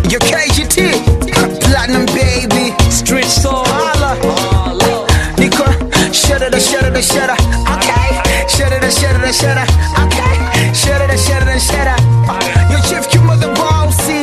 Your KGT, Platinum Baby, Street Soul. Holla. Holla. Nico, shudder the shudder the shudder. Okay, shudder the shudder the shudder. Okay, shudder the shudder the shudder. Your chief Q mother bossy.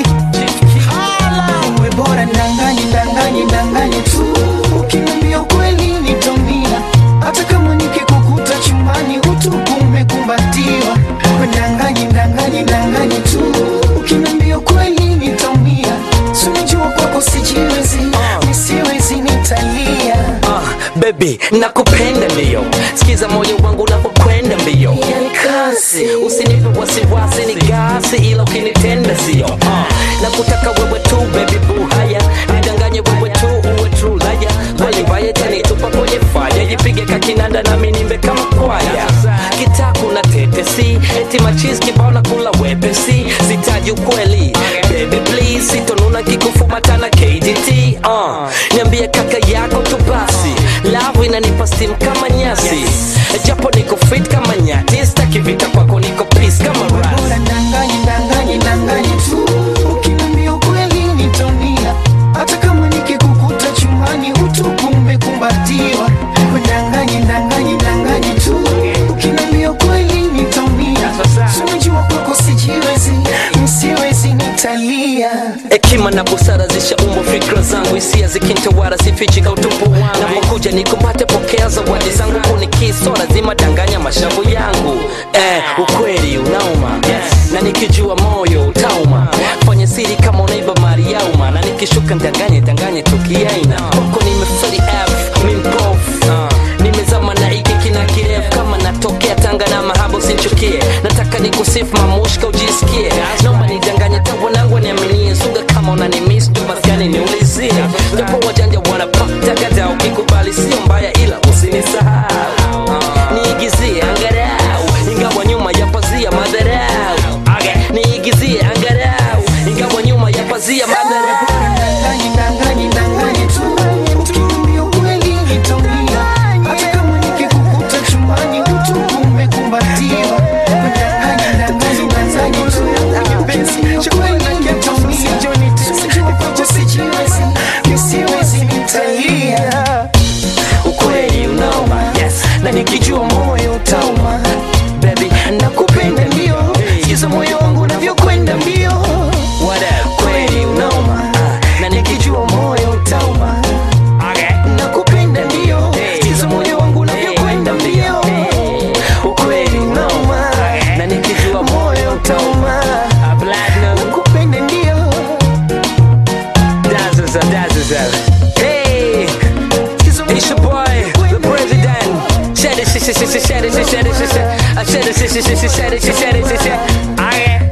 Holla. We bora ndanganye ndanganye ndanganye tu. Ukiniambia ukweli nitaumia. Hata kama nikikukuta chumbani utupu umekumbatiwa. We ndanganye ndanganye ndanganye tu. Ukiniambia ukweli nitaumia. Si unajua kwako sijiwezi, nisiwezi nitalia. Ah, baby nakupenda mbio sikiza moyo wangu unapokwenda mbio Yani kasi. usinipe wasiwasi ni gasi ila ukinitenda sio ah, nakutaka wewe tu baby boo haya nidanganye wewe tu uwe true laya kweli mbaya tanitupa kwenye faya jipige kakinanda nami nimbe kama kwaya kitaku na tetesi eti machizi kibao na kula wepesi sitaji ukweli baby please sitonuna kikufumata na kdt uh, niambie kaka yako tu basi love inanipa steam kama nyasi japo niko fit kama nyati staki vita kwako niko peace kama Bora ras ndanganye ndanganye ndanganye tu ukiniambia ukweli nitaumia hata kama nikikukuta chumbani utupu umekumbatiwa ndanganye ndanganye ndanganye tu ukiniambia ukweli nitaumia Si unajua kwako sijiwezi msiwezi nitalia hekima na busara zishaumbwa fikra zangu hisia zikintawara sifichi kautupu wangu napokuja nikumbate pokea zawadi zangu kunikiso lazima danganya mashavu yangu eh, ukweli unauma na nikijua moyo utauma fanya siri kama unaiba mali yauma na nikishuka ndanganye danganye tukiaina kwako nimefeli f mimpof nimezama na iki kina kirefu kama natokea tanga na mahaba usinchukie nataka nikusifu mamushka ujisikie naomba nidanganye tawanangu niaminie suga kama unanimis tu maskani niulizie japo wajanja wanapatagada ukikubali sio mbaya ila usinisahau niigizie angarau ingawa nyuma ya pazia madharau niigizie angarau ingawa nyuma ya pazia madharau ndanganye ndanganye ndanganye tu ukiniambia ukweli nitaumia hata kama nikikukuta chumbani utupu umekumbatiwa ndanganye ndanganye ndanganye tu penzi ukweli nitaumia sijua kwako sijiwezi nisiwezi nitalia ukweli unauma yes. na nikijua moyo utauma baby nakupenda ndio sikiza moyo wangu unavyokwenda mbio what up kweli unauma na nikijua moyo utauma nakupenda ndio sikiza moyo wangu unavyokwenda mbio ukweli unauma na nikijua moyo utauma a platinum nakupenda ndio dazzles are dazzles are hey sikiza it's your boy the president shed it shit shit shit shed it shit shed it shit shed it shit shit shit shed it shit shed it shit shed it